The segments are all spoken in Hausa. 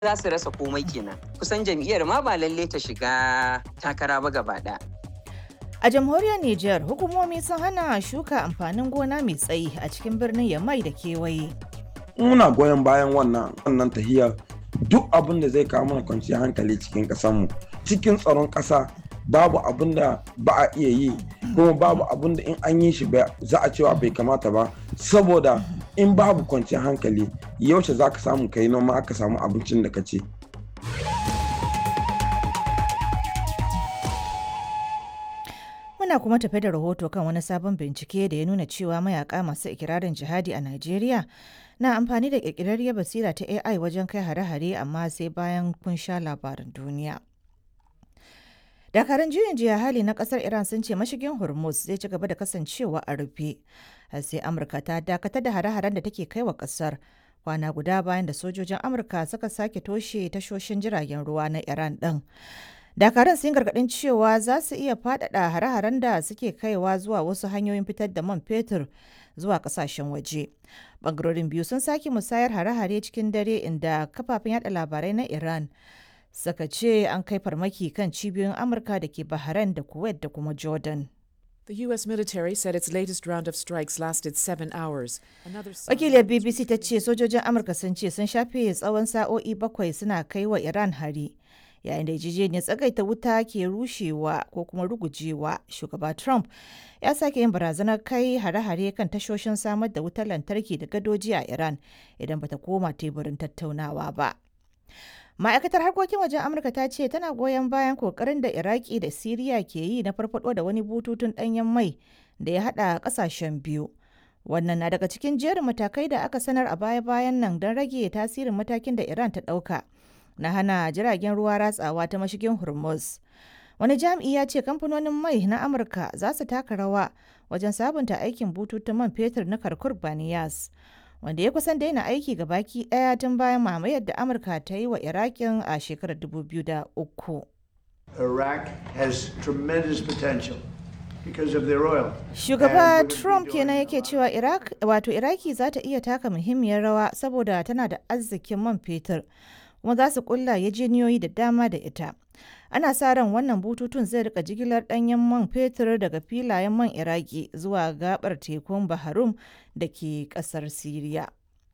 za su rasa komai kenan kusan jam'iyyar ma ba lalle ta shiga takara ba gaba ɗaya. A jamhuriyar Nijar, hukumomi sun hana shuka amfanin gona mai tsayi a cikin birnin Yamai da kewaye. Muna goyon bayan wannan wannan tahiyar duk abin da zai kawo mana kwanciyar hankali cikin ƙasarmu cikin tsaron ƙasa babu abin da ba a iya yi kuma babu abin da in an yi shi za a cewa bai kamata ba saboda in babu kwanciyar hankali yaushe za ka samu kai noma aka samu abincin da ka ce. Muna kuma tafe da rahoto kan wani sabon bincike da ya nuna cewa mayaka masu ikirarin jihadi a Najeriya na amfani da ƙirƙirarriyar basira ta AI wajen kai hare-hare amma sai bayan kun sha labaran duniya. dakarun juyin jiya hali na kasar iran sun ce mashigin hormuz zai ci gaba da kasancewa a rufe sai amurka ta dakatar da hare-haren da take kai wa kasar kwana guda bayan da sojojin amurka suka sake toshe tashoshin jiragen ruwa na iran din dakarun sun gargadin cewa za su iya faɗaɗa hare-haren da suke kaiwa zuwa wasu hanyoyin fitar da man fetur zuwa kasashen waje bangarorin biyu sun sake musayar hare-hare cikin dare inda kafafen yada labarai na iran suka ce an kai farmaki kan cibiyoyin amurka da ke bahrain da kuwait da kuma jordan The U.S. military said its latest round of strikes lasted seven hours. wakiliyar bbc ta ce sojojin amurka sun ce sun shafe tsawon sa'o'i bakwai suna kai wa iran hari yayin da yarjejeniyar tsagaita wuta ke rushewa ko kuma rugujewa shugaba trump ya sake yin barazanar kai hare-hare kan tashoshin samar da wutar lantarki da gadoji a iran idan bata koma teburin tattaunawa ba ma'aikatar harkokin wajen amurka ta ce tana goyon bayan kokarin da iraki da siriya ke yi na farfado da wani bututun danyen mai da ya hada kasashen biyu wannan na daga cikin jerin matakai da aka sanar a baya-bayan nan don rage tasirin matakin da iran ta dauka na hana jiragen ruwa ratsawa ta mashigin hormuz wani jami'i ya ce kamfanonin mai na amurka za su taka rawa wajen sabunta aikin bututun man fetur na karkur baniyas wanda ya kusan daina aiki ga baki daya tun bayan mamayar da amurka ta yi wa irakin a shekarar 2003 Iraq has tremendous potential because of their oil. shugaba trump kenan yake cewa iraq wato iraki za ta iya taka muhimmiyar rawa saboda tana da arzikin man fetur kuma za su kulla yajeniyoyi da dama da ita ana sa ran wannan bututun zai rika jigilar danyen man fetur daga filayen man iraki zuwa gabar tekun baharum da ke kasar siriya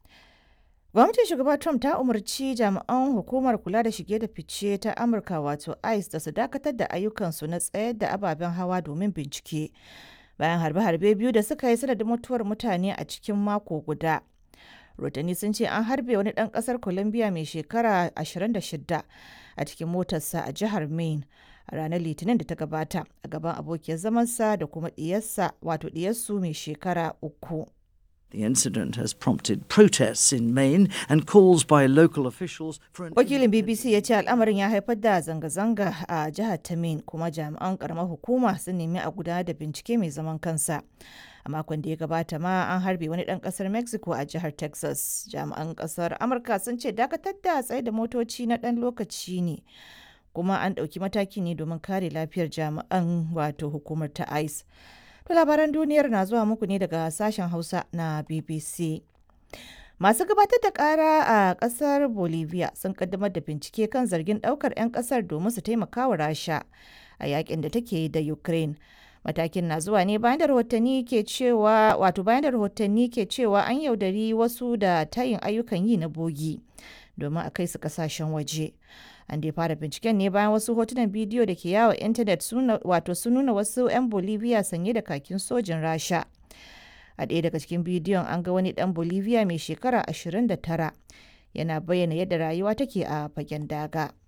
gwamnatin shugaba trump ta umarci jami'an hukumar kula da shige da fice ta amurka wato ice da su dakatar da ayyukansu na tsayar da ababen hawa domin bincike bayan harbe-harbe biyu da suka yi sanadin mutuwar mutane a cikin mako guda rotani sun ce an harbe wani ɗan ƙasar colombia mai shekara 26 a cikin motarsa a jihar maine a ranar litinin da ta gabata a gaban abokiyar zamansa da kuma ɗiyarsa wato ɗiyarsu mai shekara uku The incident has prompted protests in Maine and calls by local officials for an wakilin bbc ya ce al'amarin ya haifar da zanga-zanga a jihar ta maine kuma jami'an karamar hukuma sun nemi a gudanar da bincike mai zaman kansa a makon da ya gabata ma an harbe wani dan kasar mexico a jihar texas jami'an kasar amurka sun ce dakatar da tsaye da motoci na dan lokaci ne kuma an ɗauki mataki ne domin kare lafiyar jami'an wato hukumar ta ice to labaran duniyar na zuwa muku ne daga sashen hausa na bbc Masu gabatar da kara a kasar Bolivia sun kaddamar da bincike kan zargin daukar 'yan kasar domin su taimaka wa Rasha a yakin da take yi da Ukraine. Matakin na zuwa ne bayan da rahotanni ke cewa wato bayan da rahotanni ke cewa an yaudari wasu da tayin ayyukan yi na bogi domin a kai su kasashen waje. An dai fara binciken ne bayan wasu hotunan bidiyo da ke yawo intanet wato sun nuna wasu 'yan Bolivia sanye da kakin sojin Rasha. a ɗaya daga cikin bidiyon an ga wani ɗan bolivia mai shekara 29 yana bayyana yadda rayuwa take a fagen daga